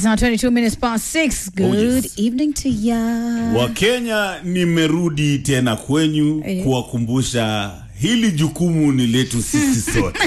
now 22 minutes past 6. Good yes. evening to ya. Wakenya, nimerudi tena kwenyu Eh. kuwakumbusha hili jukumu ni letu sisi sote.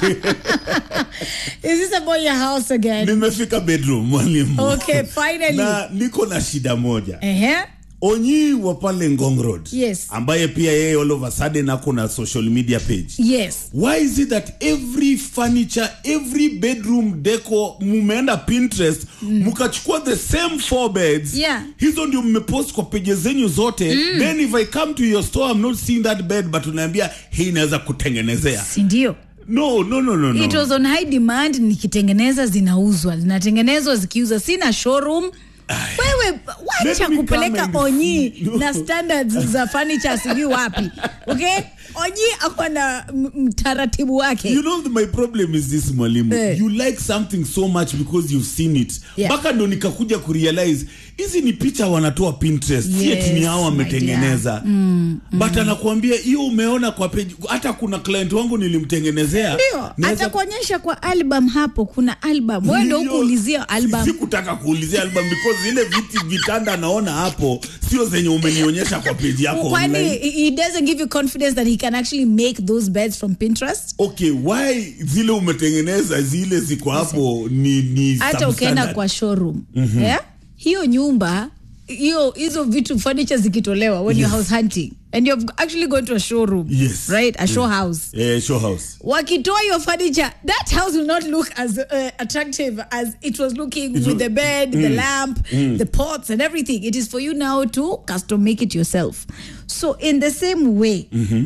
Is this about your house again? Nimefika bedroom mwalimu. Okay, finally. Na niko na shida moja. Uh-huh. Onyi wa pale Ngong Road. Yes. Ambaye pia yeye all of a sudden ako na social media page. Yes. Why is it that every furniture, every bedroom deco mumeenda Pinterest mukachukua the same four beds Yeah. hizo ndio mmepost kwa peje zenyu zote then if I come to your store I'm not seeing that bed but unaambia hii inaweza kutengenezea Si ndio? no no no no, no. It was on high demand nikitengeneza zinauzwa. Zinatengenezwa zikiuza. Sina showroom. Wewe wacha Let me kupeleka come and onyi see. No. na standards za furniture sijui wapi. Okay? Onyi ako na m- mtaratibu wake. You know my problem is this mwalimu Eh. you like something so much because you've seen it Yeah. mpaka ndo nikakuja kurealize hizi ni picha wanatoa Pinterest si eti ni Yes, hao my wametengeneza but anakuambia hiyo umeona kwa page hata kuna client wangu nilimtengenezea Ndio, Naweza- atakuonyesha kwa album hapo kuna album. Wewe ndio Ndio. kuulizia album. sikutaka kuulizia album because zile viti vitanda naona hapo sio zenye umenionyesha kwa page yako kwani online. he he doesn't give you confidence that he can actually make those beds from Pinterest? okay why zile umetengeneza zile ziko hapo ni ni hata ukienda substandard? kwa showroom yeah? hiyo nyumba hiyo hizo vitu furniture zikitolewa when you're house hunting and you've actually gone to a showroom Yes. right a show house eh, show house wakitoa your furniture that house will not look as uh, attractive as it was looking with was- the bed the lamp the pots and everything it is for you now to custom make it yourself so in the same way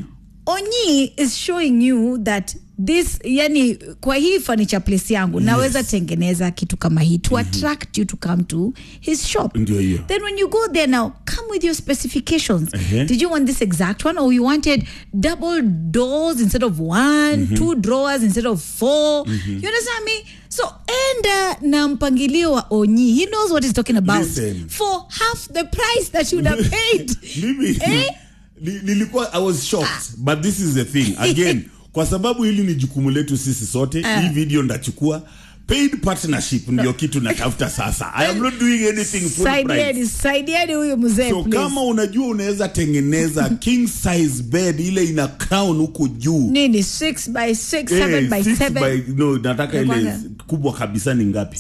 onyi is showing you that this yani kwa hii furniture place yangu naweza tengeneza kitu kama hii to attract you to come to his shop Ndio hiyo. then when you go there now come with your specifications Uh-huh. did you want this exact one or you wanted double doors instead of one two drawers instead of 4 you understand me so enda na mpangilio wa onyi he knows what he's talking about Listen. for half the price that you would have paid mimi Eh? ni- nilikuwa i was shocked but this is the thing again kwa sababu hili ni jukumu letu sisi sote hii video ndachukua paid partnership ndio kitu natafuta sasa i am not doing anything full price saidieni saidieni huyo mzee so please. kama unajua unaweza tengeneza king size bed ile ina crown huko juu nini 6 by 6 7 Eh, by six 7 by- no nataka ile Inakuanga- kubwa kabisa ni ngapi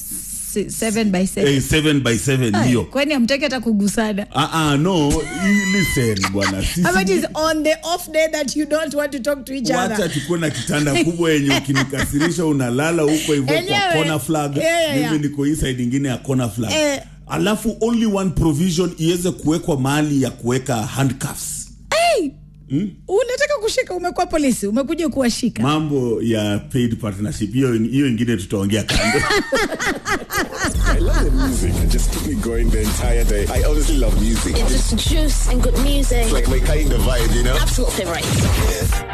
7 by 7 eh, seven by seven hiyo kwani amtaki hata kugusana ah ah no you listen bwana sisi How about is on the off day that you don't want to talk to each wacha other? chukue na kitanda kubwa yenye ukinikasirisha unalala huko hivyo kwa Enyewe. corner flag Yeah, yeah, yeah. mimi niko hii side ingine ya corner flag Eh. alafu only one provision iweze kuwekwa mahali ya kuweka handcuffs Hey! Unataka kushika umekuwa polisi, umekuja kuwashika. mambo ya paid partnership hiyo hiyo ingine tutaongea kando I love the music. It just keep me going the entire day. I honestly love music. It's just juice and good music. Like my kind of vibe, you know? Absolute favorite.